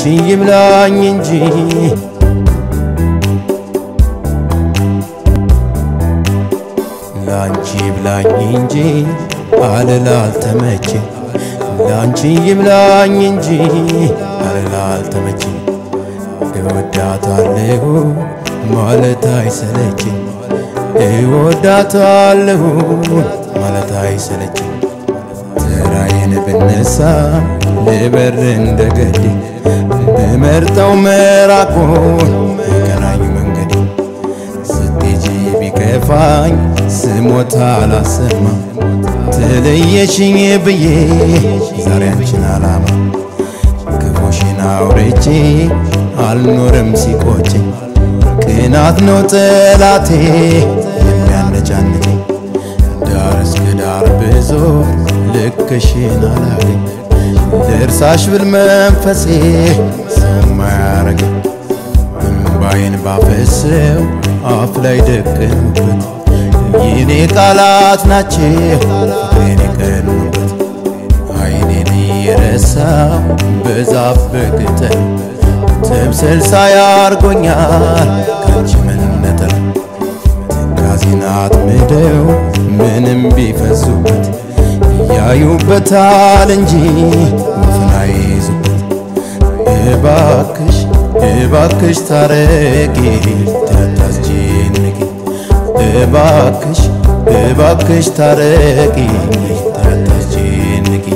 ላንቺ ይብላኝ እንጂ ላንቺ ይብላኝ እንጂ አልል አልተመቸኝ ላንቺ ይብላኝ እንጂ አልል አልተመቸኝ እወዳታለሁ ማለት አይሰለችኝ እወዳታለሁ ማለት አይሰለችኝ ተራዬን ብነሳ ልበር እንደገዴ ብመርጠው መራቆን የቀናኝ መንገዴ ስትሄጂ ቢከፋኝ ስሞታ አላሰማ ተለየሽኝ ብዬ ዛሬ አንቺን አላማ ክፉሽን አውርቼ አልኖርም ሲቆጨኝ ቅናት ነው ጠላቴ የሚያነጫንጨኝ ዳር እስከ ዳር ብዙ ልክሽን አላገኝ ልርሳሽ ብል መንፈሴ ሰማያረገኝ እምባዬን ባፈሰው አፍ ላይ ደቀኑበት የኔ ቃላት ናቸው ፍቅሬን የቀኑበት አይኔን እየረሳው በዛፍ በቅጠል ትምስል ሳያርጎኛል ከአንቺ መነጠል ትካዜን አጥምደው ምንም ቢፈሱበት ያዩበታል እንጂ ወፍን አይይዙበት እባክሽ እባክሽ ታረቂ ታታስጨንቂ እባክሽ እባክሽ ታረቂ ታታስጨንቂ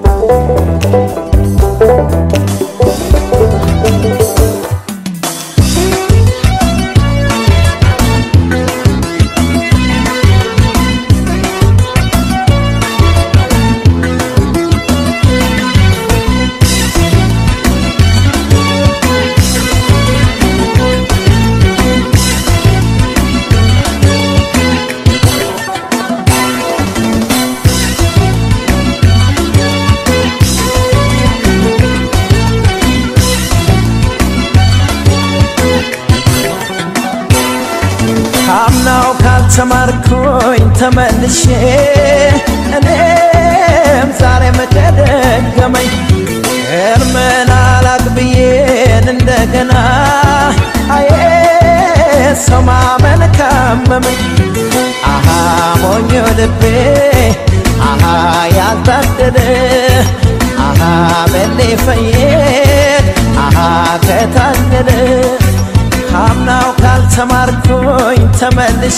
ካምናው ካልተማርኩኝ ተመልሼ እኔም ዛሬ መቀደገመኝ እርምን አላቅብዬን እንደገና አዬ ሰው ማመን ካመመኝ አሃ ሞኞ ልቤ አሃ ያልታደለ አሃ በሌ ፈየድ አሃ ከታደለ ካምናው ካልተማርኩኝ ተመልሼ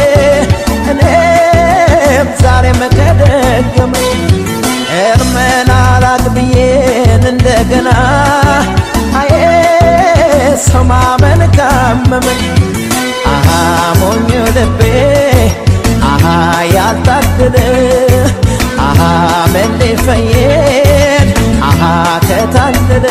እኔም ዛሬ መቀደገመኝ እርምን አላቅብዬን እንደገና አዬ ሰው ማመን ካመመኝ አሃ ሞኞ ልቤ አሃ ያልታደለ አሃ መሌ ፈየድ አሃ ከታደለ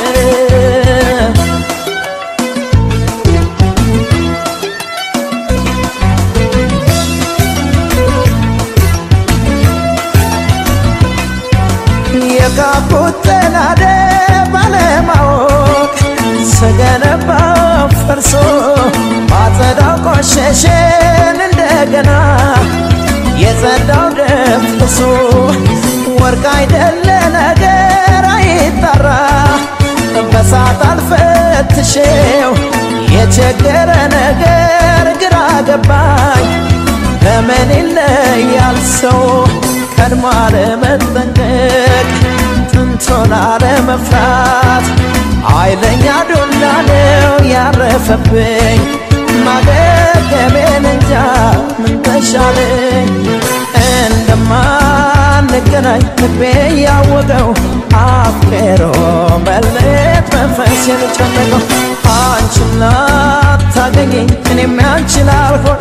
የጋቡት ጠላደ ባለማወቅ ስገነባው ፈርሶ ባጸዳው ቆሸሸን እንደገና የጸዳው ደፍርሶ ወርቅ አይደለ ነገር አይጠራ በሳት አልፈትሼው የቸገረ ነገር ግራ ገባኝ በምን ይለያል ሰው ቀድሞ አለመጠንቀቅ ጥንቶን አለመፍራት ኃይለኛ ዱላ ነው ያረፈብኝ ማገገሜን እንጃ ምን ተሻለኝ እንደማንገናኝ ልቤ ያወቀው አፍቅሮ መለየት መንፈስ የጨነቀው አንቺና ታገኘኝ እኔም ያንቺን አልሆን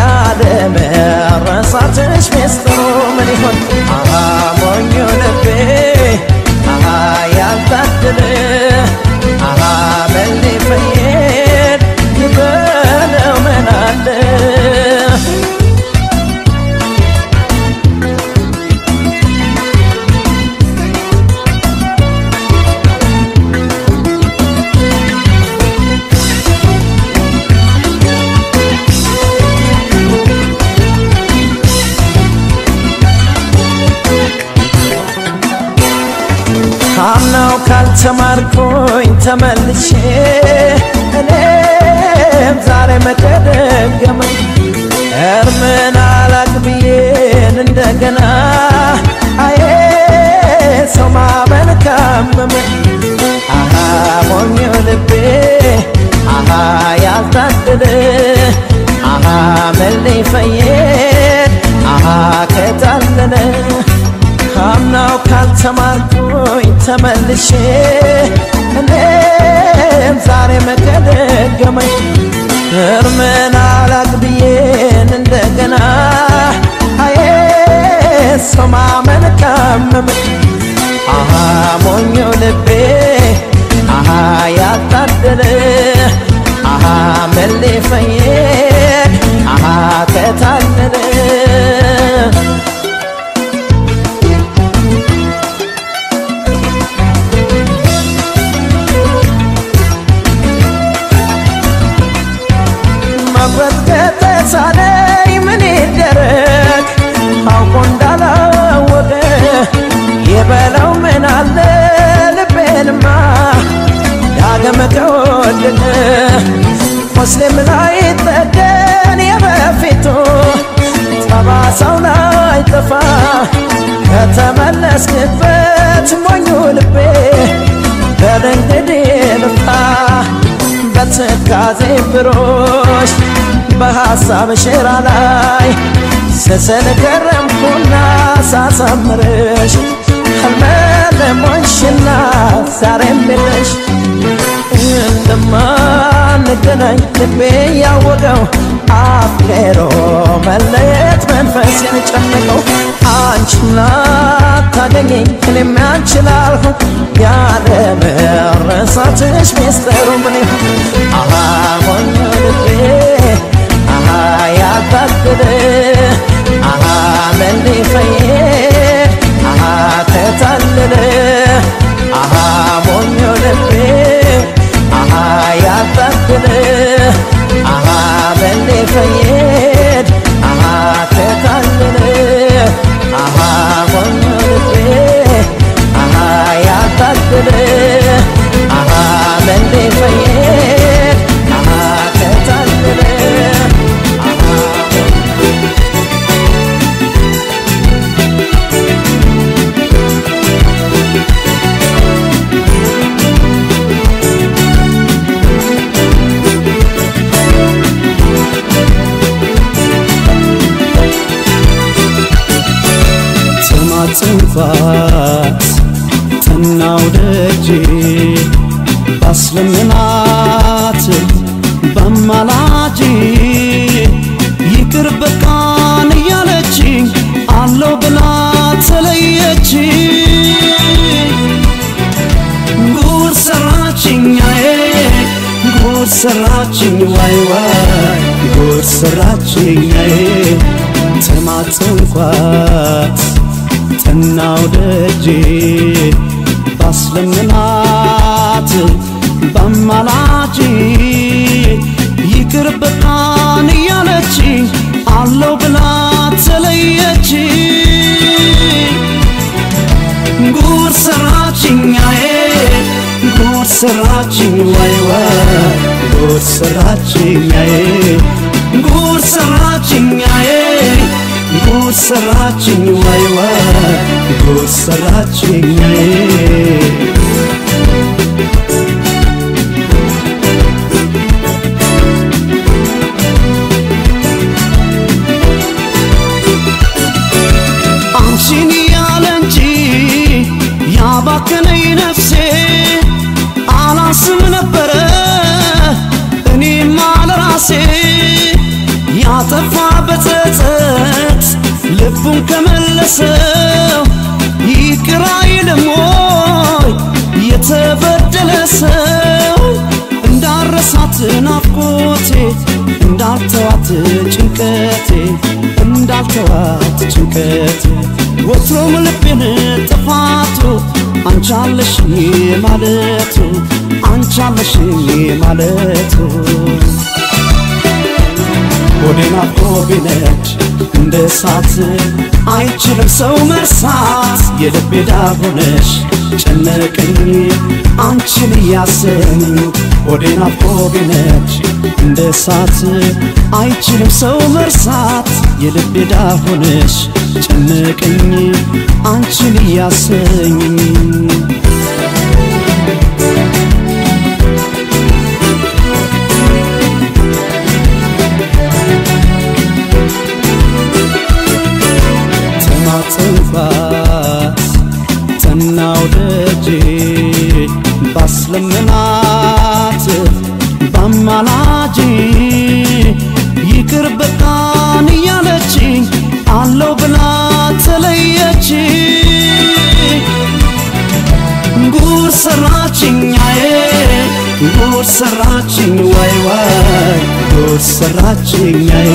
ያለመረሳትሽ ሚስጥሩ ምን ይሆን አሃ ሞኞ ልቤ አሃ ያልታደለ አሃ በሌ ፈየድ ይበለው ምን አለ ካምናው ካልተማርኩ ተመልሼ እኔም ዛሬ መደገመኝ እርምን አላቅ ብዬን እንደገና አዬ ሰው ማመን ካመመኝ አሃ ሞኞ ልቤ አሃ ያልታደለ አሃ መሌ ፈየድ አሃ ከታለለ ካምናው ካልተማርኩኝ ተመልሼ እኔም ዛሬ መገደገመኝ እርምን አላቅ ብዬን እንደገና አዬ ሰው ማመን ካመመኝ አሃ ሞኞ ልቤ አሃ ያታደለ አሃ መሌ ፈየድ አሃ ከታለለ መቁረጥ ከተሳነኝ ምን ይደረግ አውቆ እንዳላወቀ የበለው ምን አለ ልቤንማ ዳግም ከወደቀ ሙስሊም ላይ ጠገን የበፊቱ ጠባሳው ላይ ጠፋ ከተመለስክበት ሞኙ ልቤ በድንግድ ልፋ በትካዜ ብሮሽ በሐሳብ ሸራ ላይ ስስል ገረምኩና ሳሳምርሽ ህልመለሞንሽና ዛሬም የለሽ እንደማንገናኝ ልቤ ያወቀው አፍቅሮ መለየት መንፈሴን ጨነቀው አንቺም ላታገኘኝ እኔም ያንቺን ላልሆን ያለ መረሳትሽ ሚስጥሩ ምን ይሆን አሃ ሞኝ ልቤ አሃ ያታገለ አሃ መሌ ፈየድ አሃ ተታለለ አሃ ሞኞ ልቤ አሃ ያታገለ አሃ መሌ ፈየድ አሃ ተታለለ አሃ ሞኞ ልቤ አሃ ያታገለ አሃ መሌ ፈየድ አሃ ተታለለ አሃ ተማጽንኳት ተናው ደጄ ባስለምናት በማላጄ ይቅር በቃን እያለችኝ አለው ብላ ተለየች ጉድ ሰራችኛዬ ጉድ ሰራችኝ ዋይ ዋይ ጉድ ሰራችኛዬ ተማጽንኳት ተናው ደጄ ባስለምናት በማላጄ ይቅር በቃን እያለች አለው ብላ ተለየች ጉድ ሰራችኛዬ ጉድ ሰራችኝ ዋይ ዋይ ጉድ ሰራችኛዬ ጉድ ሰራችኛዬ ጉድ ሰራችኝ ዋይ ዋይ ጉድ ሰራችኛዬ አንቺን ያለ እንጂ ያባከነኝ ነፍሴ አላስብ ነበረ እኔማ ለራሴ ያጠፋ በጸጸት ልቡን ከመለሰው ይቅር አይልም ወይ የተበደለ ሰው እንዳረሳት ናፍቆቴ እንዳልተዋት ጭንቀቴ እንዳልተዋት ጭንቀቴ ወትሮም ልቤን ጥፋቱ አንቻለሽኝ ማለቱ አንቻለሽኝ ማለቱ ወደ ናፍቆት ቢነድ እንደ እሳት አይችልም ሰው መርሳት የልቤ ዳር ሆነሽ ጨነቀኝ አንቺን እያሰኝ ሆዴ ናፍቆ ቢነድ እንደ እሳት አይችልም ሰው መርሳት የልቤ ዳር ሆነሽ ጨነቀኝ አንቺን እያሰኝ ተማጽንባት ተናው ደጄ ባስለምናት ባማላጅ ይቅር በቃን እያለችኝ አለው ብላ ተለየች ጉር ሰራችኛዬ ጉር ሰራችኝ ዋይ ዋይ ጉር ሰራችኛዬ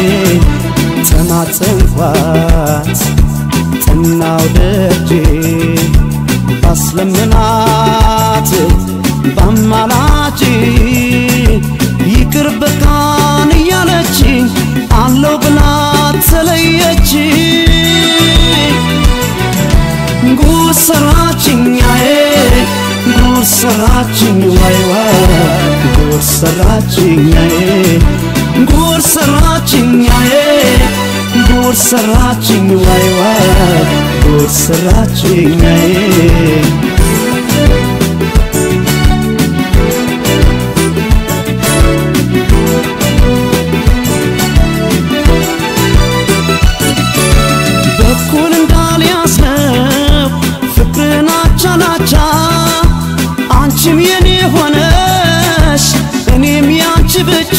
ተማጽንኳት ጥናው ደጄ ባስለምናት ባማላጅ ይቅር በቃን እያለችኝ አለው ብላ ተለየች ጉር ሰራችኛዬ ጉር ሰራችኝ ዋይ ዋይ ጉር ሰራችኛዬ ጉር ሰራችኛዬ ጉር ሰራችኝ ዋይ ዋይ ጉር ሰራችኛዬ በኩል እንዳልያዝነው ፍቅርን አቻ ናቻ አንቺም የኔ ሆነሽ እኔም ያንቺ ብቻ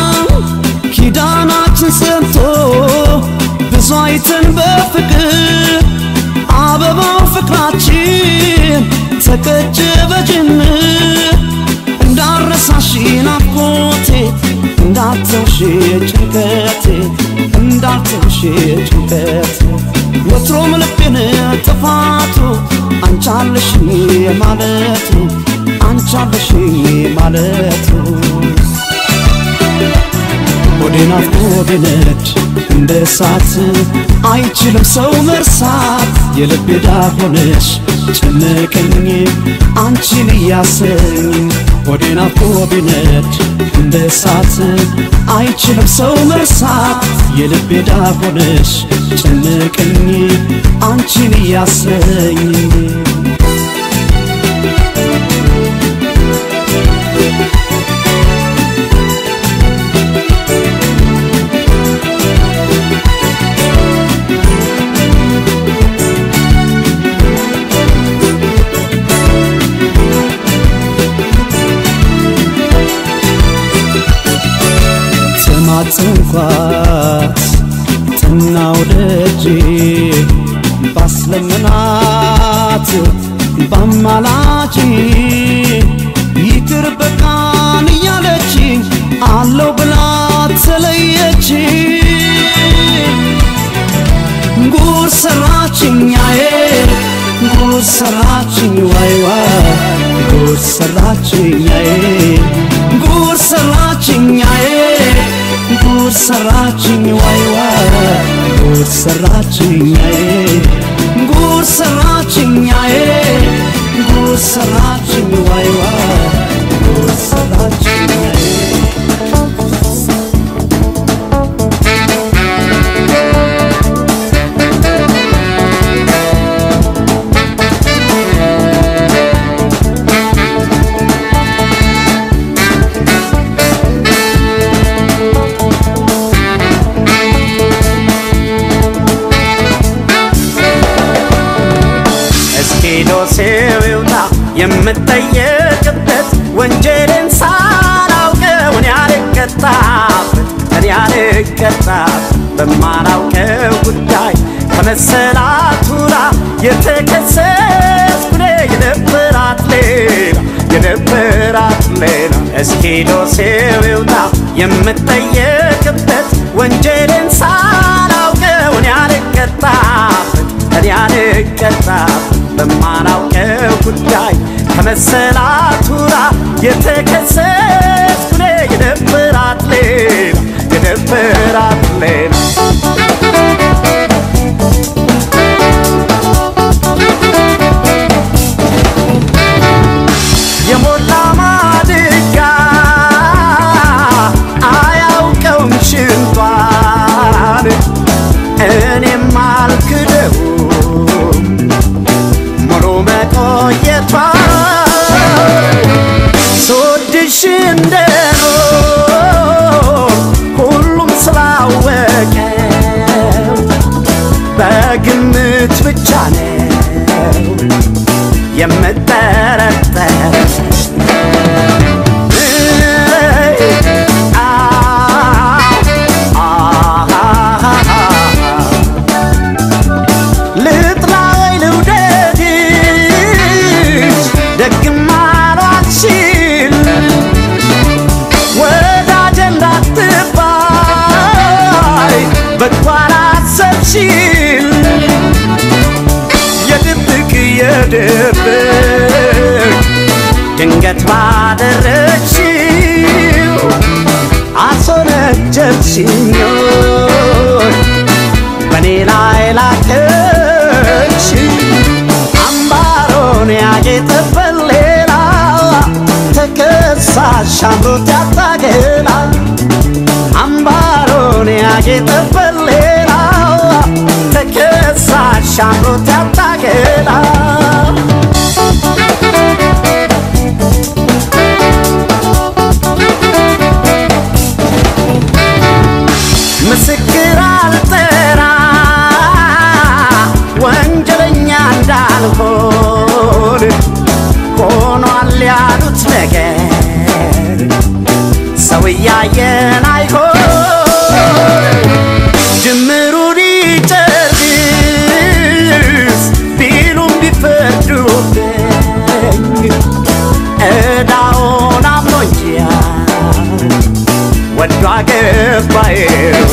ኪዳናችን ጸንቶ ብዙ አይተን በፍቅር አበባው ፍቅራችን ተቀጨ በጅምር እንዳረሳሽ ናፍቆቴ እንዳትተውሽ ጭንቀቴ እንዳትተውሽ ጭንቀቴ ወትሮም ልቤን ጥፋቱ አንቻለሽኝ ማለቱ አንቻለሽኝ ማለቱ ሆዴ ናፍቆ ቢነድ እንደ እሳት አይችልም ሰው መርሳት የልቤ ዳር ሆነሽ ጨነቀኝ አንቺን እያሰኝ ሆዴ ናፍቆ ቢነድ እንደ እሳት አይችልም ሰው መርሳት የልቤ ዳር ሆነሽ ጨነቀኝ አንቺን እያሰኝ ተማጽንኳት ጥናው ደጄ ባስለምናት ባማላጅ ይቅር በቃን እያለችኝ አለው ብላ ተለየች ጉር ሰራችኛዬ ጉር ሰራችኝ ዋይ ዋይ ጉር ሰራችኛዬ ጉር ሰራችኛዬ ጉር ሰራችኝ ዋይ ዋይ ጉር ሰራችኛዬ ጉር ሰራችኛዬ ጉር ሰራችኝ ዋይ ዋይ ጉር ሰራችኛዬ እስኪ ዶሴው ይውጣ የምጠየቅበት ወንጀልን ሳላውቀው እኔ አልቀጣበት እኔ አልቀጣበት በማላውቀው ጉዳይ ከመሰላቱራ የተከሰስኩ እኔ የነበራት ሌላ የነበራት ሌላ እስኪ ዶሴው ይውጣ የምጠየቅበት ወንጀልን ሳላውቀው እኔ አልቀጣበት እኔ አልቀጣበት በማላውቀው ጉዳይ ከመሰላቱራ የተከሰስኩ እኔ የነበራት ሌላ የነበራት ሌላ አምሮት ያታገላ አምባሮን ያጌጠበት ሌላ ተከሳሽ አምሮት ያታገላ ምስክር አልጠራ ወንጀለኛ እንዳልሆን ሆኗል ያሉት ነገር ሰው እያየን አይሆን ጅምሩ ሊጨርስ ቢሉም ቢፈርዱብኝ ዕዳውን አምኖ እንጂ ወዶ አገባዬው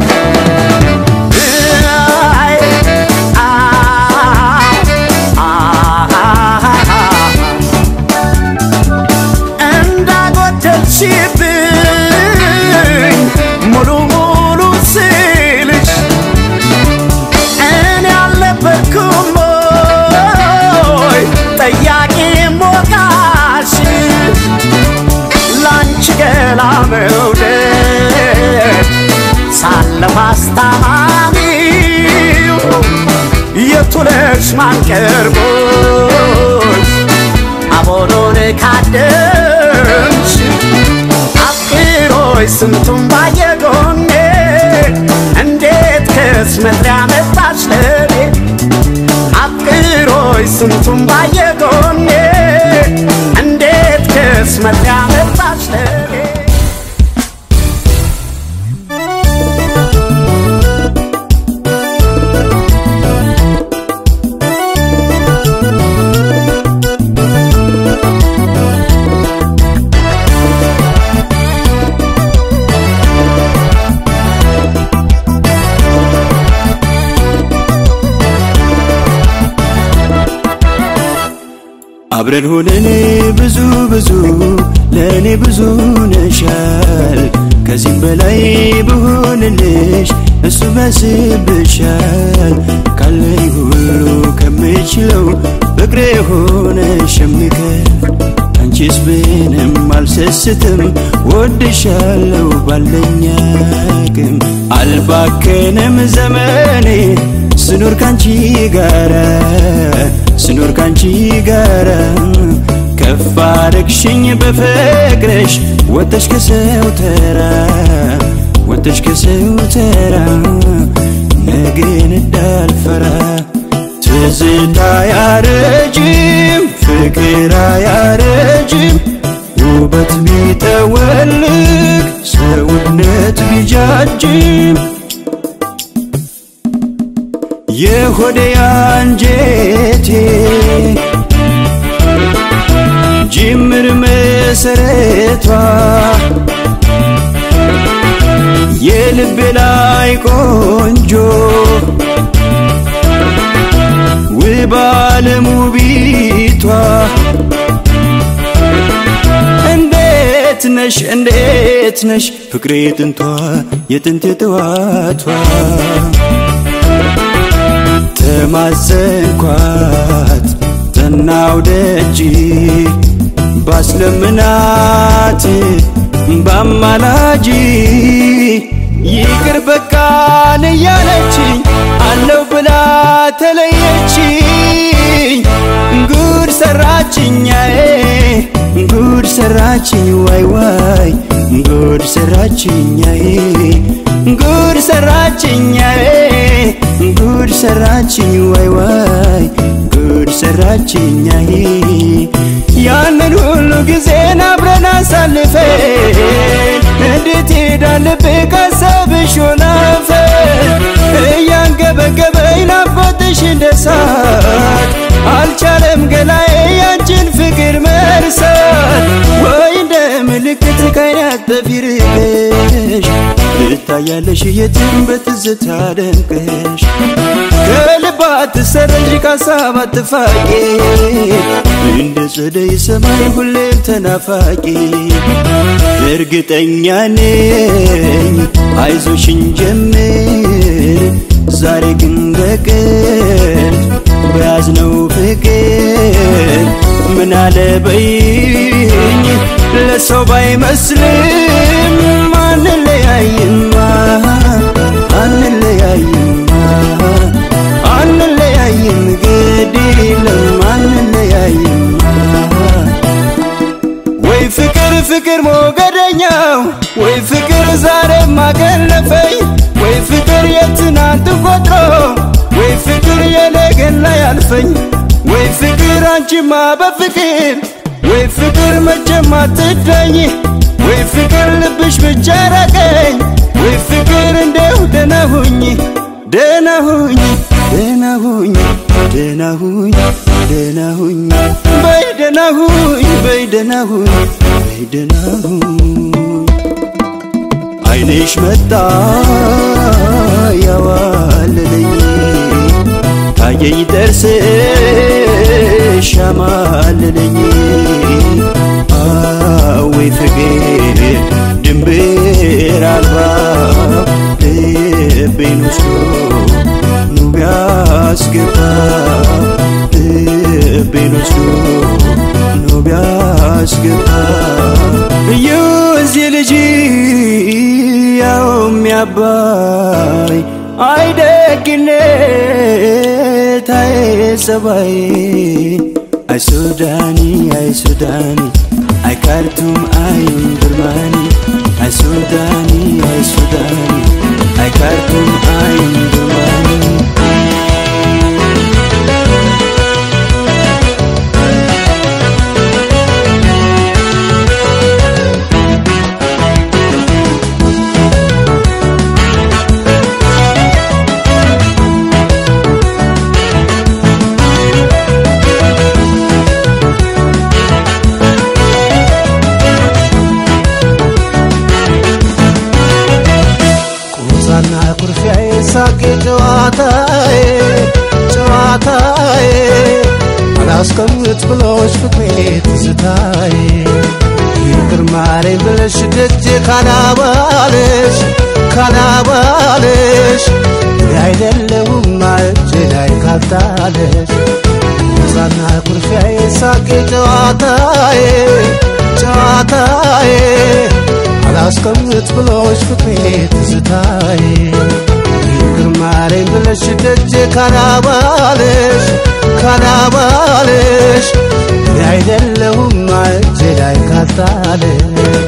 አይ እንዳጎደልሽብኝ ሙሉ ሙሉ ስልሽ እኔ አልነበርኩም ወይ ጠያቂ ሞቃሽ ላንቺ ገላ መውደድ ሳለሁ አስታማሚው የቱለሽ ማንቀርቦች አቦሎን ካደምሽ አፍቅሮች ስንቱን ባየጎኔ እንዴት ከስመት ያመጣች ለኔ አፍቅሮች ስንቱን ባየጎኔ እንዴት ከስመት ያመጣች ለኔ አብረን ሆነን ብዙ ብዙ ለእኔ ብዙ ነሻል ከዚህም በላይ ብሆንልሽ እሱ መስብሻል ካለኝ ሁሉ ከምችለው ፍቅሬ ሆነ ሸምከፍ አንቺስ ብንም አልሰስትም ወድሻለው ባለኝ አቅም አልባከንም ዘመኔ ስኖር ካንቺ ጋራ ስኖር ካንቺ ጋራ ከፍ አረግሽኝ በፍቅርሽ ወተሽ ከሰው ተራ ወተሽ ከሰው ተራ ነገን እንዳልፈራ ትዝታ ያረጅም ፍቅር አያረጅም ውበት ቢጠወልግ ሰውነት ቢጃጅም የሆዴ አንጀቴ ጅምር መሰረቷ የልቤ ላይ ቆንጆ ውብ ዓለም ውቢቷ እንዴት ነሽ እንዴት ነሽ ፍቅሬ ጥንቷ የጥንት የጠዋቷ ተማዘንኳት ጠናው ደጅ ባስለምናት ባማላጂ ይቅር በቃን እያለችኝ አለው ብላ ተለየችኝ ጉድ ሰራችኛዬ ጉድ ሰራችኝ ዋይ ዋይ ጉድ ሰራችኛዬ ጉድ ሰራችኛዬ ጉድ ሰራችኝ ዋይ ዋይ ጉድ ሰራችኛዬ ያንን ሁሉ ጊዜን አብረን አሳልፈን እንዴት ሄዳልብ ካሰብሽ ሆናፈን እያንገበገበኝ ናፍቆትሽ እንደሳት አልቻለም ገላዬ ያንቺን ፍቅር መርሳት ወይ እንደ ምልክት ካይናት በፊርቅሽ ትታያለሽ የትም በትዝታ ደምቀሽ ከልብ አትሰረዥ ካሳብ አትፋቂ እንደ ጸደይ ሰማይ ሁሌም ተናፋቂ እርግጠኛ ነኝ አይዞሽን ጀምር ዛሬ ግን በቀን በያዝነው ፍቅር ምናለ በይኝ ሰው ባይመስልም አንለያይማ አንለያይማ አንለያይም ግድ የለም አንለያይማ ወይ ፍቅር ፍቅር ሞገደኛው ወይ ፍቅር ዛሬ ማገለፈኝ ወይ ፍቅር የትናንት ቆጥሮ ወይ ፍቅር የነገን ላይ አልፈኝ ወይ ፍቅር አንቺማ በፍቅር ወይ ፍቅር መቼም አትዳኝ ወይ ፍቅር ልብሽ ብቻ ራቀኝ ወይ ፍቅር እንደው ደህና ሁኝ ደህና ሁኝ ደህና ሁኝ ደህና ሁኝ ደህና ሁኝ በይ ደህና ሁኝ በይ ደህና ሁኝ በይ ደህና ሁኝ አይንሽ መጣ ያዋለለኝ ታየኝ ጥርስሽ ያማለለኝ አወይ ፍቅር ድንብር አልባ ልቤን ወስዶ ኑ ቢያስገባ ልቤን ወስዶ ኑ ቢያስገባ እዩ እዚህ ልጅ ያው የሚያባይ አይደግነት አይ ጸባይ አይ ሱዳኒ አይ ሱዳኒ አይ ካርቱም አይ ኡምዱርማኒ አይ ሱዳኒ አይ ሱዳኒ አይ ካርቱም አይ ኡምዱርማኒ ቁዛና ኩርፊያዬ ሳቄ ጨዋታዬ ጨዋታዬ አላስቀምጥ ብሎሽ ፍቅሬ ትዝታዬ ይቅር ማረኝ ብለሽ ደጄ ካላባለሽ ካላባለሽ እኔ አይደለሁም እጄ ላይ ካልጣለሽ ቁዛና ኩርፊያዬ ሳቄ ጨዋታዬ ጨዋታዬ አላስቀምጥ ብሎሽ ፍቅሬ ትዝታዬ ይቅር ማረኝ ብለሽ ደጄ ካላባለሽ ካላባለሽ እኔ አይደለሁም እጄ ላይ ካልጣለሽ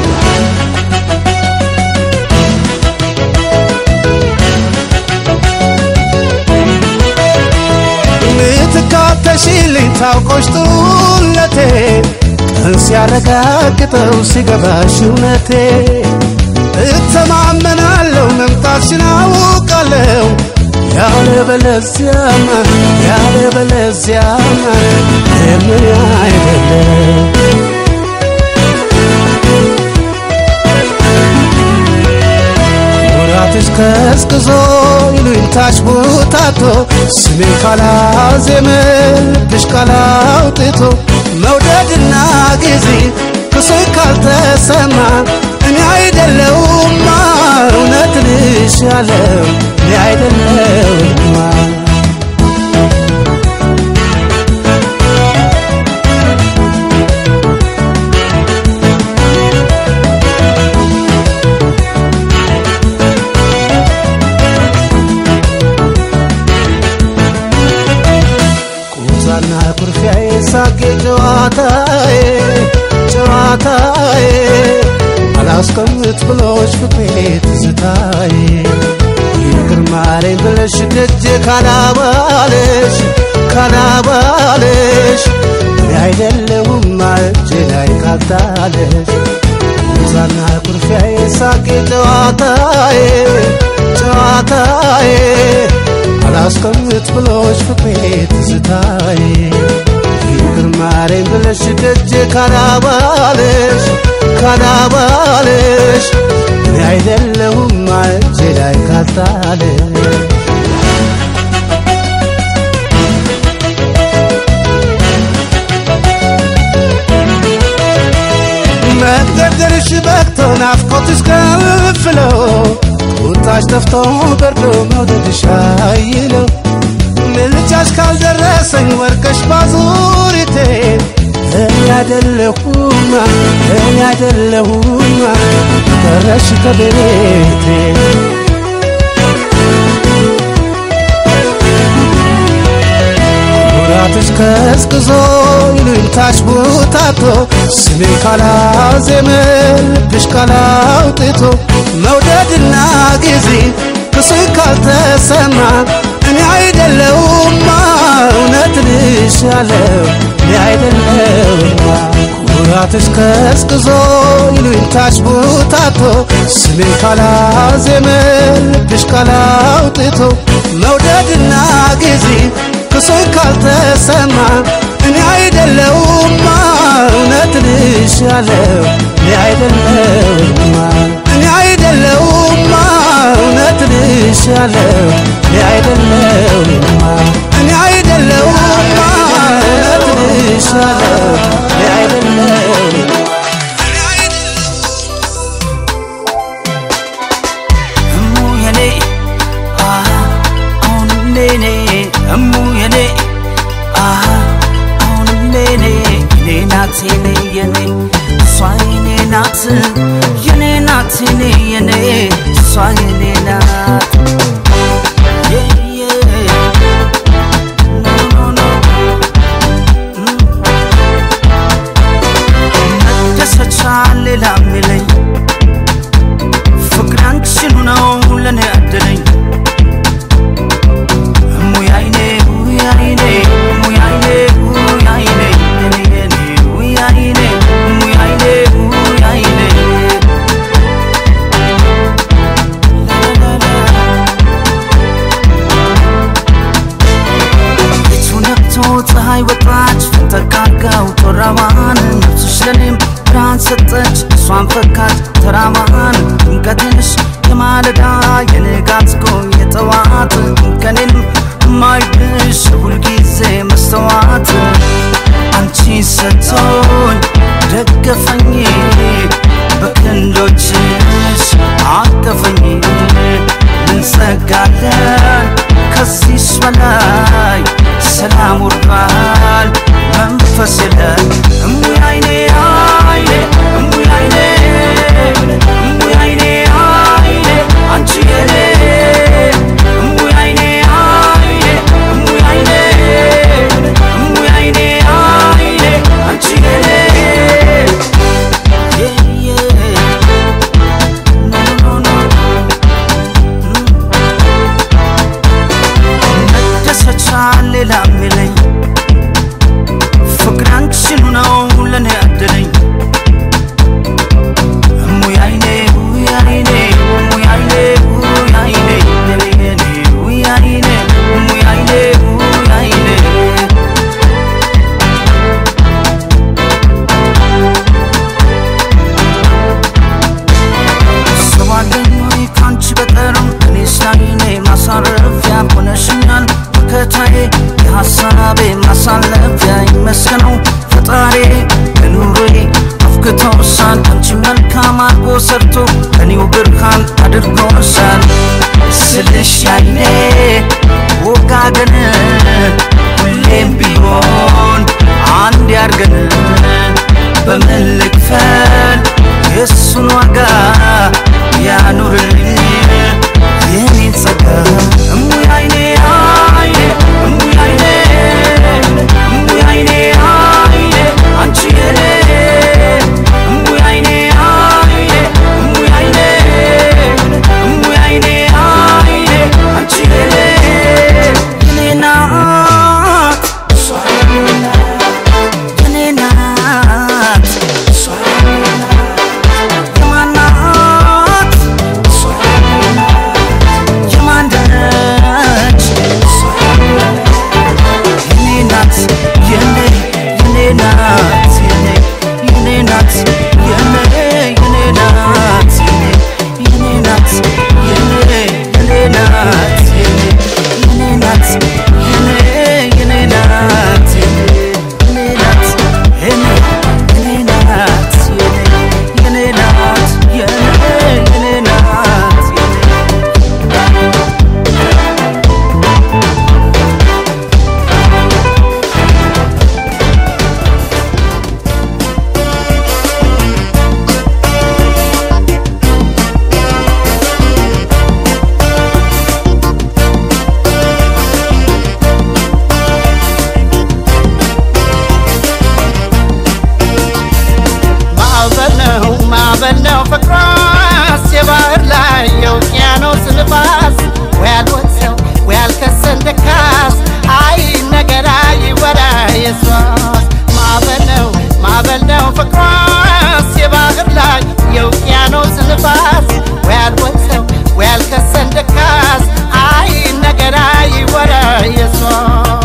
ምትካተሽልኝ ታውቆሽ ጡለቴ ቀን ሲያረጋግጠው ሲገባሽ እውነቴ እተማመናለሁ መምጣትሽን አውቃለሁ ያለ በለዚያማ ያለ በለዚያማ የምን አይደለም ወራትሽ ቀዝቅዞ ይሉኝታሽ ቦታቶ ስሜን ካላዜመ ልብሽ ካላውጥቶ መውደድና ጊዜ ክሶኝ ካልተሰማ እኔ አይደለውማ እውነት ልሽ ያለው እኔ አይደለውማ ቁዛና ኩርፊያዬ ሳቄ ጨዋታዬ ጨዋታዬ አላስቀምጥ ብሎሽ ፍቅሬ ትዝታዬ ይቅር ማረኝ ብለሽ ደጄ ካላባለሽ ካላባለሽ እኔ አይደለሁም እጄ ላይ ካልጣለሽ ቁዛና ኩርፊያዬ ሳቄ ጨዋታዬ ጨዋታዬ አላስቀምጥ ብሎሽ ፍቅሬ ትዝታዬ ይቅር ማረኝ ብለሽ ደጄ ካላባለሽ ካላባለሽ እኔ አይደለሁም እጄ ላይ ካልጣለሽ መግደርደርሽ በቅቶ ናፍቆትሽ ከፍሎ ቁጣሽ ጠፍቶ በርዶ መውደድሽ አይለው ምልጃሽ ካልደረሰኝ ወርቀሽ ባዙሪቴ እኔ አይደለሁማ እኔ አይደለሁም ቀረሽ ከቤቴ ኩራትሽ ቀዝቅዞ ይሉኝታሽ ቦታቶ ስሜን ካላዜመ ልብሽ ካላውጥቶ መውደድና ጊዜ ክስህ ካልተሰማ እኔ አይደለሁማ እውነት ልሻለው እኔ አይደለሁማ ኩራትሽ ቀዝቅዞ ይሉኝታሽ ቦታቶ ስሜን ካላዜመ ልብሽ ካላውጥቶ መውደድና ጊዜ ክሶኝ ካልተሰማ እኔ አይደለሁማ እውነት ልሻለው እኔ አይደለሁማ እኔ አይደለሁማ እውነት ልሻለው እኔ አይደለሁማ እኔ አይደለሁማ እውነት ልሻለው እኔ አይደለሁማ እሙ የኔ አሃ አሁን ኔኔ እሙ የኔ አሃ አሁን ኔኔ የኔ ናት የኔ የኔ እሷ የኔ ናት የኔ ናት የኔ የኔ እሷ የኔ ናት Yeah, yeah. No, no, no. መደሰቻ ሌላ የሚለኝ ፍቅር አንቺኑ ነው ለኔ ያደለኝ እሙይ አይኔ ውይ አይኔ እሙይ አይኔ ውይ አይኔ የኔ የኔ ውይ አይኔ እሙይ አይኔ ውይ አይኔ ላላላ ቤቱ ነግቶ ፀሐይ ወጣች ፈተካርጋው ጮራዋን ነፍስሽ ለኔም ብርሃን ሰጠች እሷን ፈካች ተራማን ድምቀትሽ የማለዳ የንጋት ጎ የጠዋት ከኔንም ማይብሽ ሁልጊዜ መስተዋት አንቺ ሰጥቶኝ ደገፈኝ በክንዶችሽ አቀፈኝ እንጸጋለን ከዚህስ በላይ ሰላም ወርዷል መንፈስ የለን እሙይ አይኔ አይኔ እሙይ አይኔ እሙይ አይኔ አይኔ አንቺ የኔ እሙይ አይኔ አይኔ እሙይ አይኔ እሙይ አይኔ አይኔ አንቺ የኔ Yeah, yeah. No, no, no. መደሰቻ ሌላ የሚለኝ ፍቅር አንቺኑ ነው ለኔ ያደለኝ እሙይ አይኔ ውይ አይኔ እሙይ አይኔ ውይ አይኔ የኔ የኔ ውይ አይኔ እሙይ አይኔ ውይ አይኔ ሰባለኝ ወይ ካንቺ በቀርም እኔስ ላይኔ ማሳረፊያ ሆነሽኛል መከታዬ የሐሳቤ ማሳለፊያ ይመስገነው ፈጣሪ ለኑሮዬ አፍክቶሻል አንቺ መልካም አድርጎ ሰርቶ እኔው ብርሃን አድርጎሻል ስልሽ ያይኔ ወጋገን ሁሌም ቢሆን አንድ ያርገን በምን ልክፈል የእሱን ዋጋ ያኑርልኝ የኔን ጸጋ እሙይ አይኔ አይኔ እሙይ አይኔ እሙይ አይኔ አይኔ አንቺ የኔ እሙይ አይኔ አይኔ እሙይ አይኔ እሙይ አይኔ አይኔ አንቺ የኔ የኔ ናት እሷ የኔ ናት የኔ ናት እሷ የኔ ናት ማዕበል ነው ፍቅሯስ የባህር ላይ የውቅያኖስ ንፋስ ወይ አልወሰው ወይ አልከሰን ደካስ አይ ነገር አይወራ የሷስ ማዕበል ነው ማዕበል ነው ፍቅሯስ የባህር ላይ የውቅያኖስ ንፋስ ወይ አልወሰው ወይ አልከሰን ደካስ አይ ነገር አይወራ የሷስ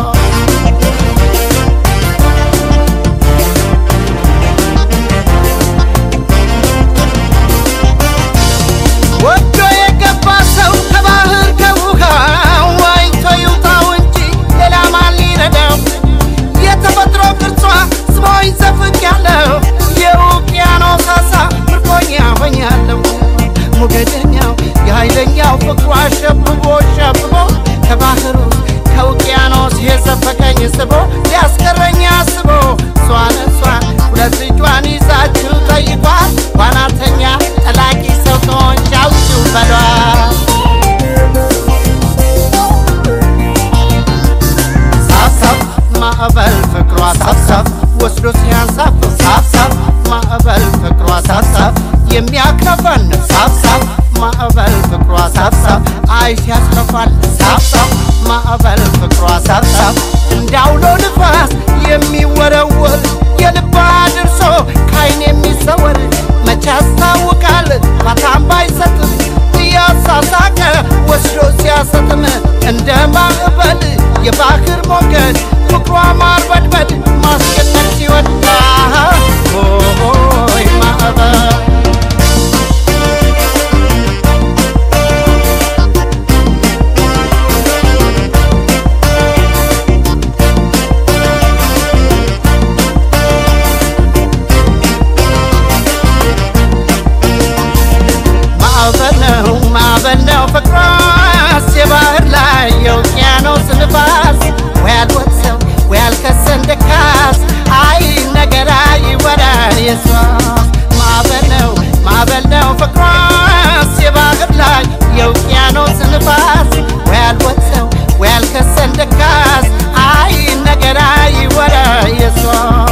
ወዶ የገባ ሰው ከባህር ከውሃ ዋኝቶ ይውጣው እንጂ ሌላ ማን ሊረዳው? የተፈጥሮ ቅርጿ ስቦኝ ዘፍቅ ያለው የውቅያኖስ አሳ ምርኮኛ ሆኛለሁ። ሞገደኛው የኃይለኛው ፍቅሯ ሸብቦ ሸብቦ ከባህሩ ከውቅያኖስ የዘፈቀኝ ስቦ ሊያስቀረኝ አስቦ እሷን እሷን ሁለት እጇን ይዛችሁ ጠይቋት ዋናተኛ ጠላቂ ሰው ከሆንሽ አውጪው በሏት ሳብሳብ ማዕበል ፍቅሯ ሳብሳብ ወስዶ ሲያንሳፍ ሳብሳብ ማዕበል ፍቅሯ ሳብሳብ የሚያክረፈን ሳብሳብ ማዕበል ፍቅሯ ሳብሳብ አይ ሲያስከፋል ሳብሳብ ማዕበል ፍቅሯ ሳብሳብ እንዳውሎ ንፋስ የሚወረወር የልባ ድርሶ ካይን የሚሰወር መቼ ያስታውቃል ፋታም ባይሰጥም እያሳሳቀ ወስዶ ሲያሰጥም እንደ ማዕበል የባህር ሞገድ ፍቅሯ ማርበድበድ ማስጨነቅ ሲወዳ ሆይ ማዕበል ማዕበል ነው ማዕበል ነው ፍቅሯስ የባህር ላይ የውቅያኖስ ንፋስ ወይ አልወሰው ወይ አልከሰን ደካስ አይ ነገር አይወራ የሷ ማዕበል ነው ማዕበል ነው ፍቅሯስ የባህር ላይ የውቅያኖስ ንፋስ ወይ አልወሰው ወይ አልከሰን ደካስ አይ ነገር አይወራ የሷ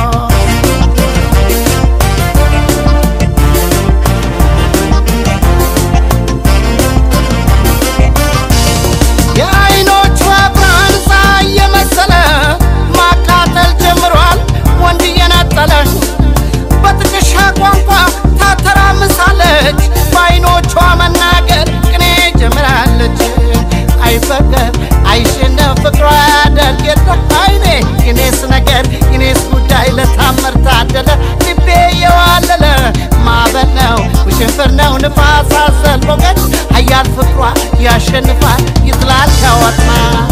የአይኖቿ ብርሃን ፀሐይ የመሰለ ማቃጠል ጀምሯል ወንድ እየነጠለ በጥቅሻ ቋንቋ ታተራምሳለች በአይኖቿ መናገር ቅኔ ጀምራለች አይፈገር አይሸነፍ ፍቅሯ ያደርግ የለ አይኔ የኔስ ነገር የኔስ ጉዳይ ለታምር ታደለ ልቤ የዋለለ ማዕበል ነው ውሽንፍር ነው ንፋስ አዘል ሞገድ ሀያል ፍቅሯ ያሸንፋል ይጥላል ከወጥመድ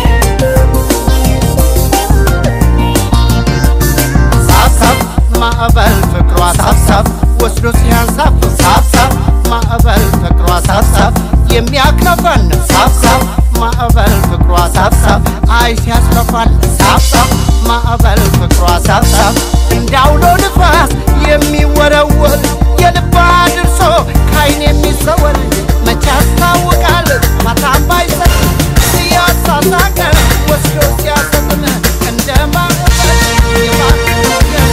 ሳብሳብ ማዕበል ፍቅሯ ሳብሳብ ወስዶ ሲያንሳፍ ሳብሳብ ማዕበል ፍቅሯ ሳብሳብ የሚያክረፈን ሳብሳብ ማዕበል ፍቅሯ ሳብሳብ አይ ሲያስከፋል ሳብሳብ ማዕበል ፍቅሯ ሳብሳብ እንዳውሎ ንፋስ የሚወረወር የልባ ድርሶ ካይን የሚሰወር መቼ ያስታውቃል ማታም ባይሰጥ እያሳሳቀ ወስዶ ሲያሰጥም እንደ ማዕበል የባህር ሞገድ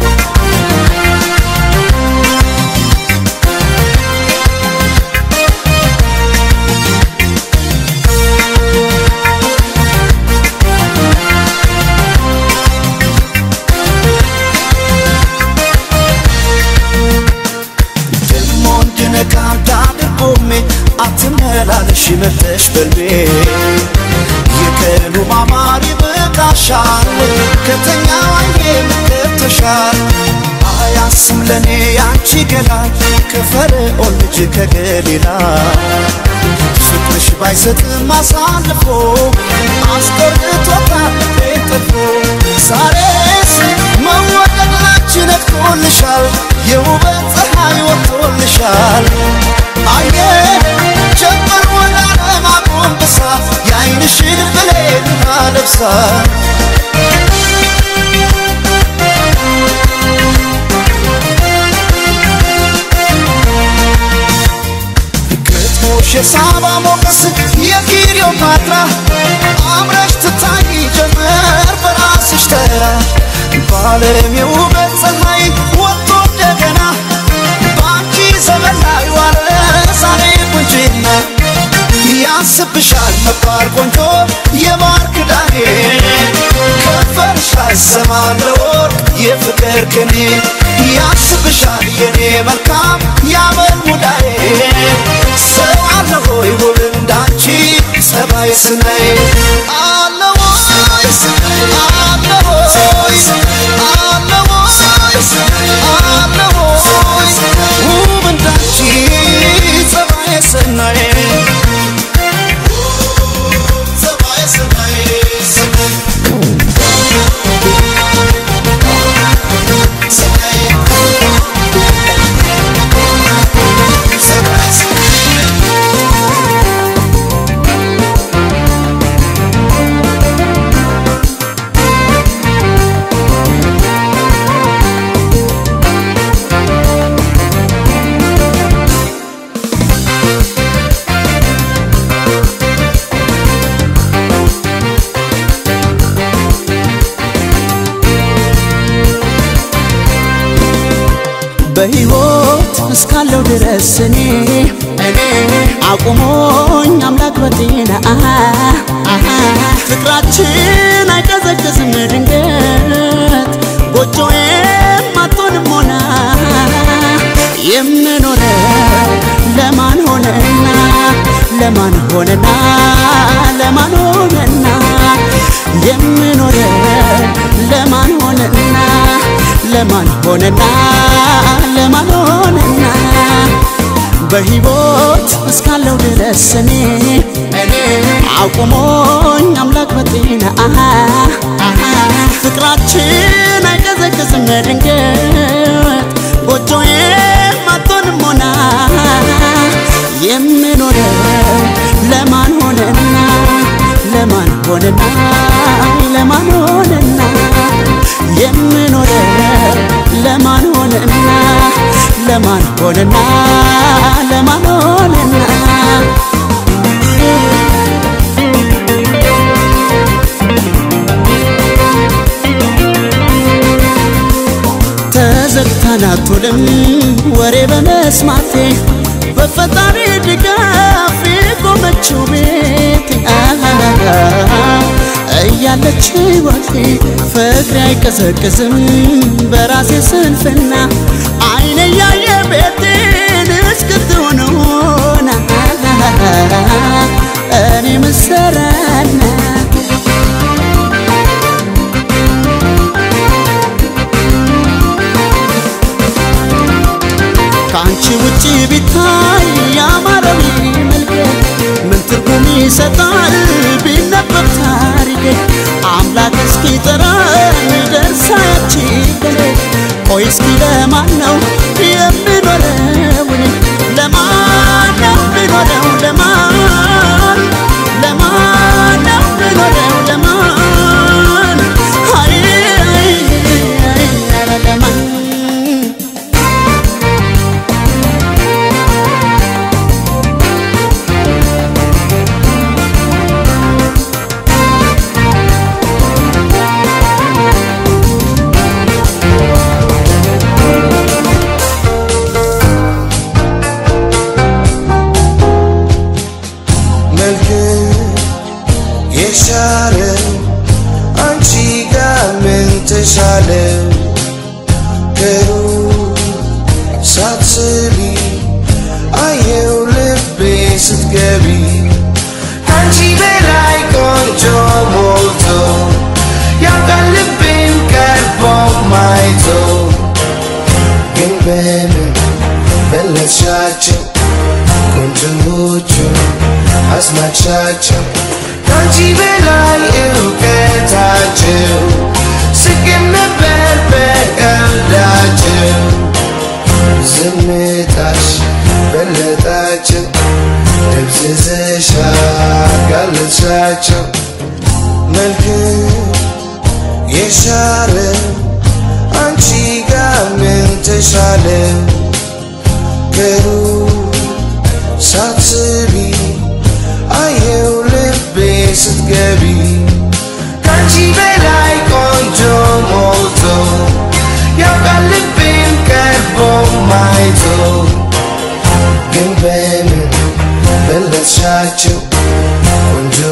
ደሞ እንድነቃ እንዳድርጎሜ አትመላለሽ መለሽ በልቤ የቀኑ ማማር ይበቃሻል ከተኛ አይኔ ምገብተሻል አያስም ለእኔ ያንቺ ገላ ከፈርዖን ልጅ ከገሊላ ፍቅርሽ ባይሰጥም አሳልፎ አስቆርጦታል ቤጥፎ ዛሬስ መወደድ ላንቺ ነግቶልሻል የውበት ፀሐይ ወጥቶልሻል አየ ጀመር ወደ ዓለም አጎንብሳ የአይንሽን ብሌን አለብሳ ግጥሞሽ የሳባ ሞገስ የክሊዮፓትራ አምረሽ ትታይ ጀመር በራስሽ ተራ በዓለም የውበት ፀሐይ ወጥቶ እንደገና በአንቺ መባር ቆንጆ የማር ክዳኔ ከንፈርሽ አይሰማም ለወርቅ የፍቅር ቅኔ ያስብሻል የኔ መልካም ያመል ሙዳዬ ሰው አለ ሆይ ውብ እንዳንቺ ጸባይ ስናይ አለ ወይ አለ ወይ አለ ወይ አለ ወይ ውብ እንዳንቺ ጸባይ ስናይ ጸባይ ስናይ ስናይ በሕይወት እስካለው ድረስ እኔ እኔ አቁሞኝ አምላክ በጤና አሃ፣ አሃ፣ ፍቅራችን አይቀዘቅዝም ድንገት ጎጆዬም አትሆንም ሆና የምኖረው ለማን ሆነና ለማን ሆነና ለማን ሆነና የምኖረው ለማን ሆነና ለማን ሆነና ለማን ሆነና በሕይወት እስካለው ድረስ እኔ እኔ አቁሞኝ አምላክ በጤና አሃ፣ አሃ፣ ፍቅራችን አይቀዘቅዝም ድንገት ጎጆዬም አትሆንም ሆና የምኖረው ለማን ሆነና ለማን ሆነና ለማን ሆነና የምኖረው ለማን ሆነና ለማን ሆነና ለማን ሆነና ተዘግታን አትውልም ወሬ በመስማቴ በፈጣሪ ድጋፍ የቆመችው ቤቴ አሃሃሃ እያለች ሕይወቴ ፍቅሬ አይቀዘቅዝም በራሴ ስንፍና አይነ ያየ ቤቴን እስክትሆን ሆና እኔ ምሰራና ከአንቺ ውጭ ቢታይ ያማረው መልከት ምን ትርጉም ይሰጣል ቢነበብ ታሪኬ አምላክ እስኪ ጠራኝ ደርሳ ያቺ ቀኔ ቆይ እስኪ ለማን ነው የምኖረው እኔ ለማን ነው የምኖረው ለማን ለማን ነው የምኖረው ለማን አይ አይ አይ ኧረ ለማን መልክ የሻረ አንቺ ጋር ምን ተሻለ ከሩቅ ሳትስቢ አየው ልቤ ስትገቢ ከአንቺ በላይ ቆንጆ ሞልቶ ያውቃል ልቤን ቀርቦ ማይቶ ግን በምን በለሻቸው ቆንጆዎቹ አስማቻቸው ከአንቺ በላይ እውቀታቸው ስቅም ነበር በቀልዳቸው ዝምታሽ በለጣቸው ደብዝዘሻ ጋለሻቸው መልክ የሻረ አንቺ ጋር ምን ተሻለ ከሩቅ ሳትስቢ አየው ልቤ ስትገቢ ከአንቺ በላይ ቆንጆ ሞልቶ ያውቃል ልቤን ቀርቦ ማይቶ ግን በምን በለሻቸው ቆንጆ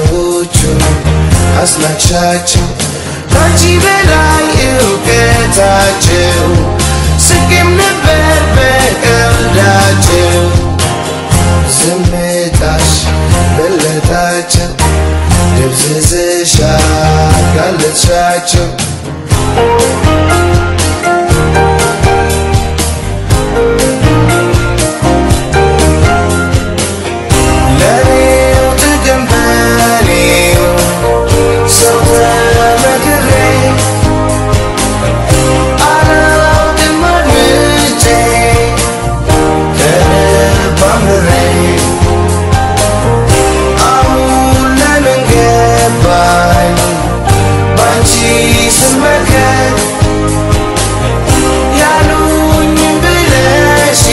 አስናቅሻቸው ከአንቺ በላይ እውቀታቸው ስቄም ነበር በቀልዳቸው ዝምታሽ በለጣቸው ደብዝዝሻ ጋለጥሻቸው ለኔው ጥቅም በኔው ሰው ተመክሬ አላውቅም አድምጬ ከልብ አምርሬ አሁን ለምን ገባኝ ባንቺ ስመከር ያሉኝ ብለሽ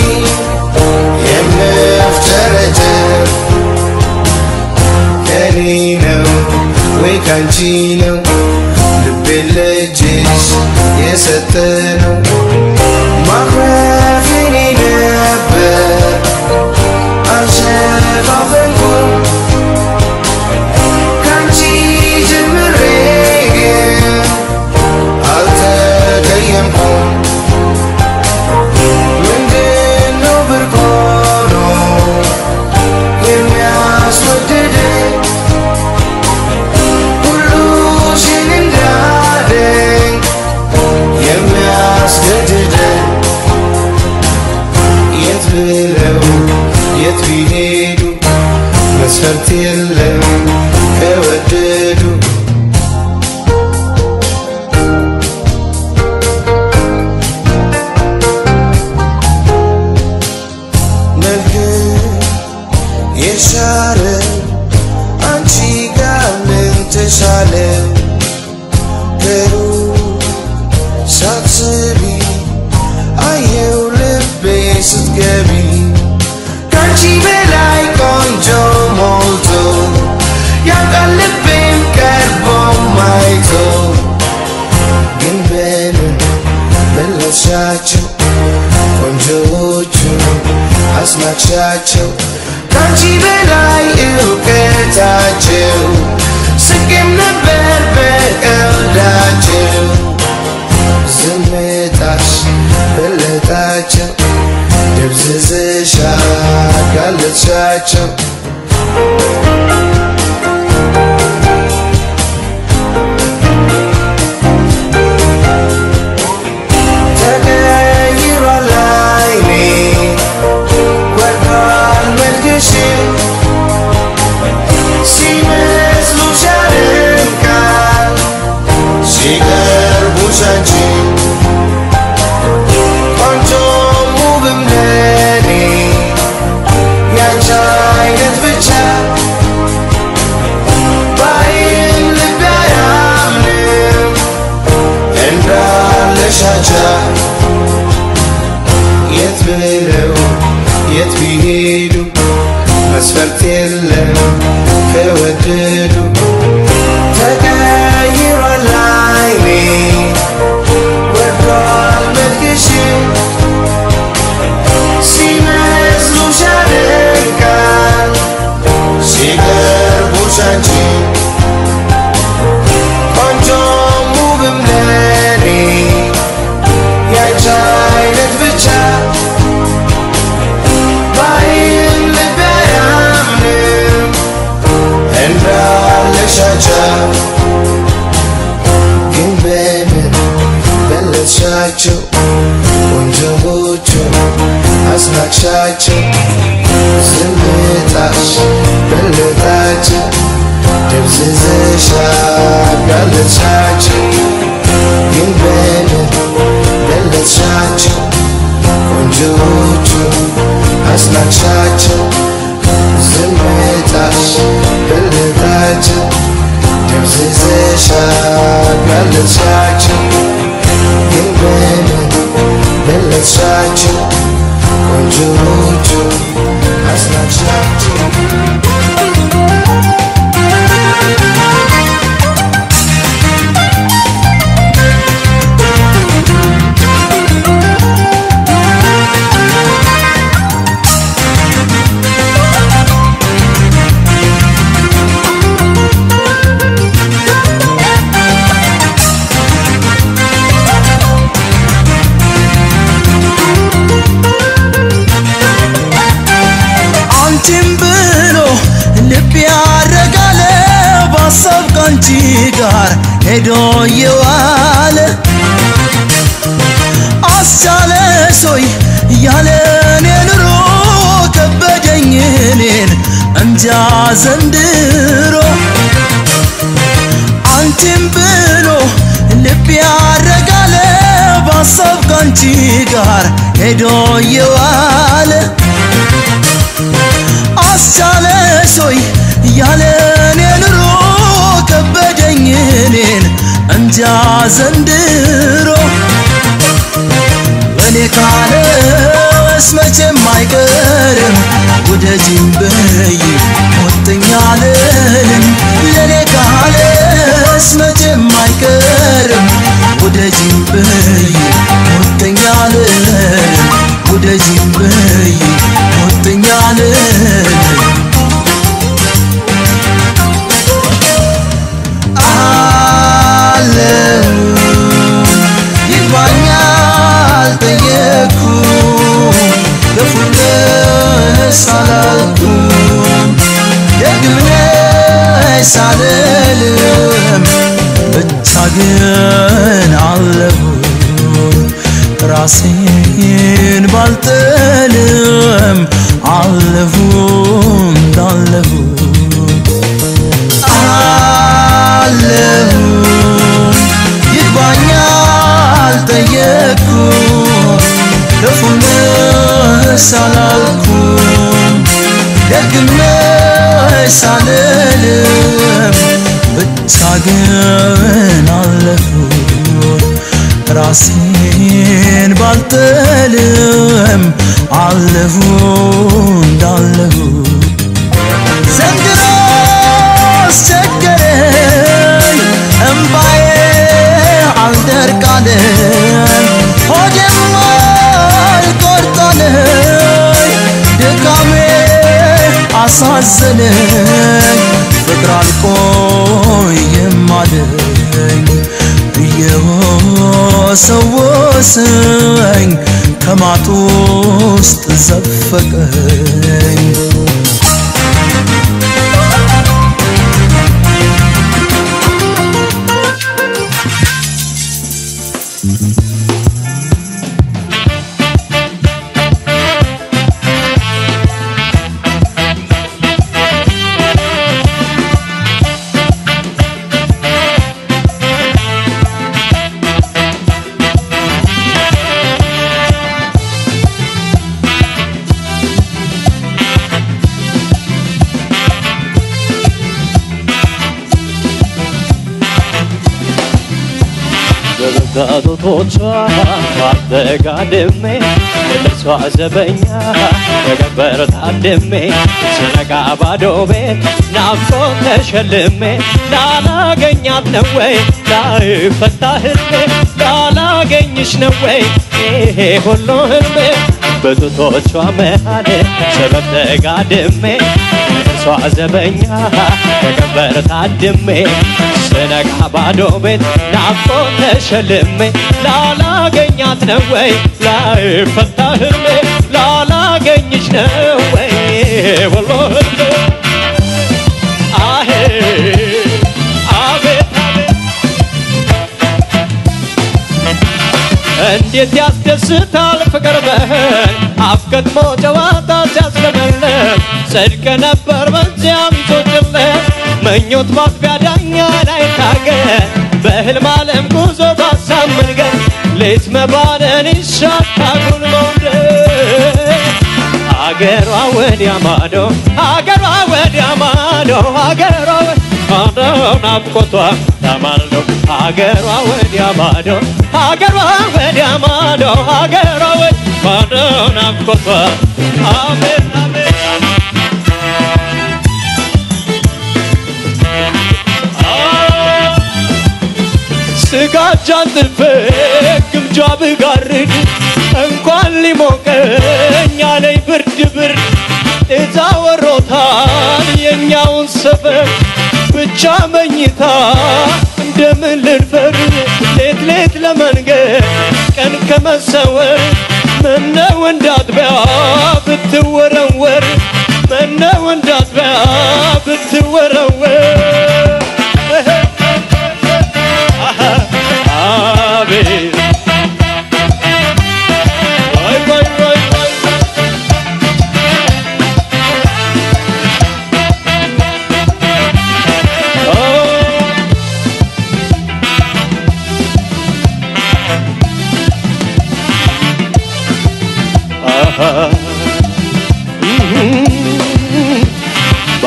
የምፍጨረጨር ከኔ ነው ወይ ካንቺ ነው ልቤን ለእጅሽ የሰጠ ነው ማኩረፍ የኔ ነበር አልሸፋፈንኩም ካንቺ ጀምሬ ግን አልተቀየምኩም ምንድነው ብርቅ ሆኖ የሚያስወድደኝ ሁሉሽን እንዳደኝ የሚያስገድደኝ የት ብለው የት ቢሄዱ መስፈርት የለም ከወደዱ ነገር የሻረ አንቺ ጋር ምን ተሻለው ከሩቅ ሳትስቢ አየው ልቤ ስትገቢ ከአንቺ በላይ ቆንጆ ሞልቶ ያውቃል ልቤም ቀርቦ ማይቶ ግን በምን መለስሻቸው ቆንጆዎቹ አስናቅሻቸው ከአንቺ በላይ እውቀታቸው ስቄም ነበር በቀልዳቸው ዝምታሽ በለጣቸው ደብዝዝሻ ጋለጥሻቸው ተቀይሯል አይኔ ወርዷል መልክሽ ሲመስሉሽ ያደምቃል ሲቀርቡሽ አንቺ ቆንጆም ውብም ለኔ ያንቺ አይነት ብቻ ባይን ልቤ አያምንም እንዳለሻቻ የት ብለው የት ቢሄዱ መስፈርት የለም ከወደዱ ተቀይሯል አይኔ ወርዷል መልክሽ ሲመስሉሽ ያደንቃል ሲቀርቡሽ አንቺ ቆንጆም ውብም ለኔ ያንቺ አይነት ብቻ ባይን ልቤ አያምንም እንዳለሻቻ ግን በምን በለጥሻቸው ቆንጆዎቹ አስናቅሻቸው ዝምታሽ በለጣቸው ደብዝዝሻ ጋለጥሻቸው ግን በምን በለጥሻቸው ቆንጆዎቹ አስናቅሻቸው ዝምታሽ በለጣቸው ደብዝዝሻ ጋለጥሻቸው ግን በምን በለጥሻቸው ቆንጆዎቹ አስናቅሻቸው ሄዶ የዋለ አስቻለሶይ ያለ እኔ ኑሮ ከበደኝ እኔን እንጃ ዘንድሮ አንቺን ብሎ ልብ ያረጋለ በሀሳብ ካንቺ ጋር ሄዶ የዋለ አስቻለሶይ ያለ እኔ ኑሮ ከበደኝ እኔን እንጃ ዘንድሮ እኔ ካለስ መቼም አይቀርም ውደጂኝ በይ ሞተኛ አልልም ለኔ ካለስ መቼም አይቀርም ውደጂኝ በይ ሞተኛ አልልም ውደጂኝ በይ ሞተኛ አልልም አለው ይግባኛል ጠየቅኩ ክፉነሽ አላልኩም ደግምነሽ ሳልልም ብቻ ግን አለሁኝ ራሴን ባልጥልም አለሁ እንዳለሁ አለሁ ይግባኛል ጠየቅኩ ክፉነሽ አላልኩም ደግምነሽ አልልም ብቻ ግን አለሁኝ ራሴን ባልጥልም አለሁ እንዳለሁ ዘንድሮ አስቸገረኝ እምባዬ አልደርቃለኝ ሆዴም አልቆርጣለኝ ድካሜ አሳዘነኝ ፍቅር አልቆይም አለኝ እየወሰወሰኝ ከማጡ ውስጥ ዘፈቀኝ በበጋቶቶቿ ማተጋድሜ ለእርሷ ዘበኛ በገበር ታድሜ ስነጋ ባዶ ቤት ናፍቆት ተሸልሜ ላላገኛት ነው ወይ ላይፈታ ህልሜ ላላገኝሽ ነው ወይ ይሄ ሁሉ ህልሜ በጡቶቿ መሃል ሰበብ ተጋድሜ እርሷ ዘበኛ በገበር ታድሜ ስነጋ ባዶ ቤት ናፍቆት ተሸልሜ ላላገኛት ነው ወይ ላይፈታ ህልሜ ላላገኝሽ ነው ወይ ወሎ ህልሜ አሄ አቤት አቤት እንዴት ያስደስታል ፍቅር በህል አፍገጥሞ ጨዋታ ሲያስለመልም ጽድቅ ነበር በዚያም ቶጭለት ምኞት ማጥቢያ ዳኛ ላይ ታገል በህልም ዓለም ጉዞ ባሳብ መንገድ ሌት መባነን ይሻታጉል መውደድ አገሯ ወዲያ ማዶ አገሯ ወዲያ ማዶ አገሯ ማዶ ናፍቆቷ ተማልዶ አገሯ ወዲያ ማዶ አገሯ ወዲያ ማዶ አገሯ ወዲያ ማዶ ናፍቆቷ አሜን አሜን ስጋጃን ጥልፌ ግምጃ ብጋርድ እንኳን ሊሞቀኝ አለኝ ብርድ ብርድ እዛ ወሮታል የኛውን ሰፈር ብቻ መኝታ እንደምን ልድፈር ሌት ሌት ለመንገድ ቀን ከመሰወር ምነው እንዳጥቢያ ብትወረወር ምነው እንዳጥቢያ ብትወረወር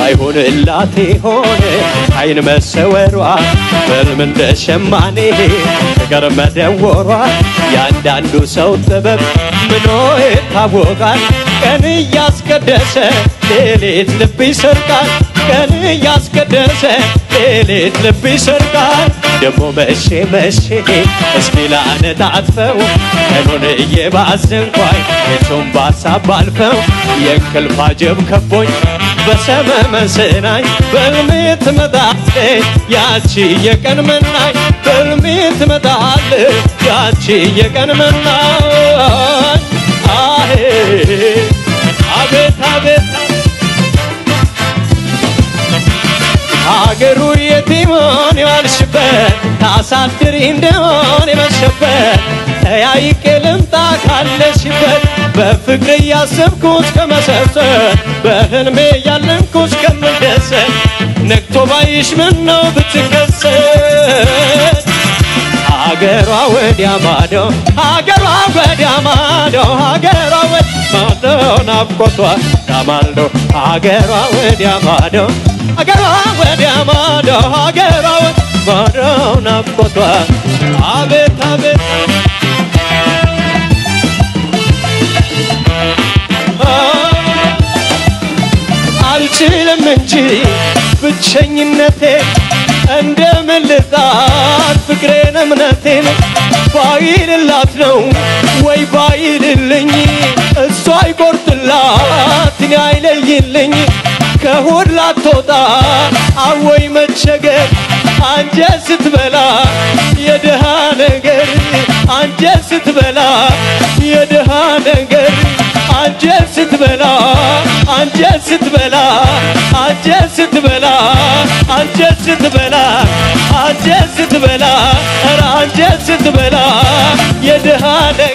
ባይሆንላት ሆነ አይን መሰወሯ በልም እንደ ሸማኔ ፍቅር መደወሯ ያንዳንዱ ሰው ጥበብ ምኖ ይታወቃል ቀን እያስቀደሰ ሌሊት ልብ ይሰርቃል ቀን እያስቀደሰ ሌሊት ልብ ይሰርቃል ደሞ መሼ መሼ እስኪ ላነጣጥፈው ቀኑን እየባዘንኳይ የቱን ባሳብ አልፈው የእንቅልፍ አጀብ ከቦኝ በሰመመን ስናኝ በልሜ ትመጣለች ያቺ የቀን መናኝ በልሜ ትመጣለች ያቺ የቀን መናኝ አሄ አቤት አቤት ሀገሩ የቲሞን የዋልሽበት ታሳድሪ እንደሆን የመሸበት ተያይቄ ልምጣ ካለሽበት በፍቅር እያሰብኩት ከመሰብሰብ በህልሜ ያለምኩት ከምደሰት ነግቶ ባይሽ ምን ነው ብትከሰት ሀገሯ ወዲያ ማዶ ሀገሯ ወዲያ ማዶ ሀገሯ ወዲያ ማዶ ናፍቆቷ ዳማልዶ ሀገሯ ወዲያ ማዶ ሀገሯ ወዲያ ማዶ ሀገሯ ወዲያ ማዶ ናፍቆቷ አቤት አቤት አልችልም እንጂ ብቸኝነቴ እንደምን ልጣት ፍቅሬን እምነቴን ባይልላት ነው ወይ ባይልልኝ እሷ አይቆርጥላት እኔ አይለይልኝ ከሆድ ላትወጣ አወይ መቸገር አንጀት ስትበላ የድሃ ነገር አንጀት ስትበላ የድሃ ነገር አንጀት ስትበላ አንጀት ስትበላ አንጀት ስትበላ አንጀት ስትበላ አንጀት ስትበላ ኧረ አንጀት ስትበላ የድሃ ነገር